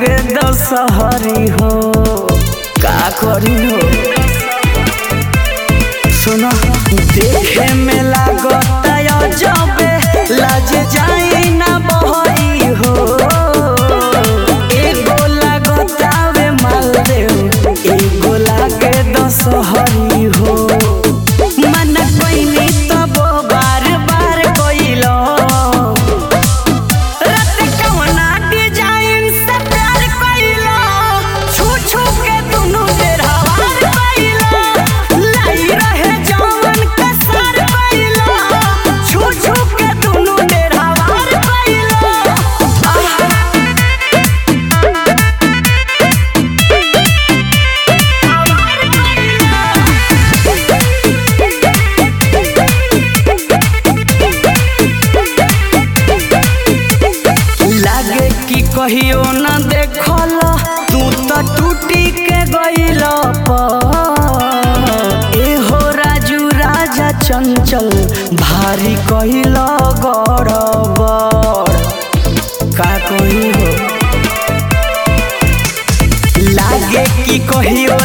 लागे दशहरी हो का करी हो सुनो देखे में लागत जबे लाज जाई ना बहरी हो एगो लागत आवे मालदेव एगो लागे दशहरी हो मन कोइनी तब बार बार कोइलो रत कवना डिजाइन से प्यार कइलो छू छू के दुनु बेर हवार कइलो लाई रहे जवन के सर कइलो छू छू के दुनु बेर हवार कइलो लागे कि कहियो न देखल तू तो टूटी के गइल एहो राजू राजा चंचल भारी कहिल गड़बड़ का कही हो लागे कि कहियो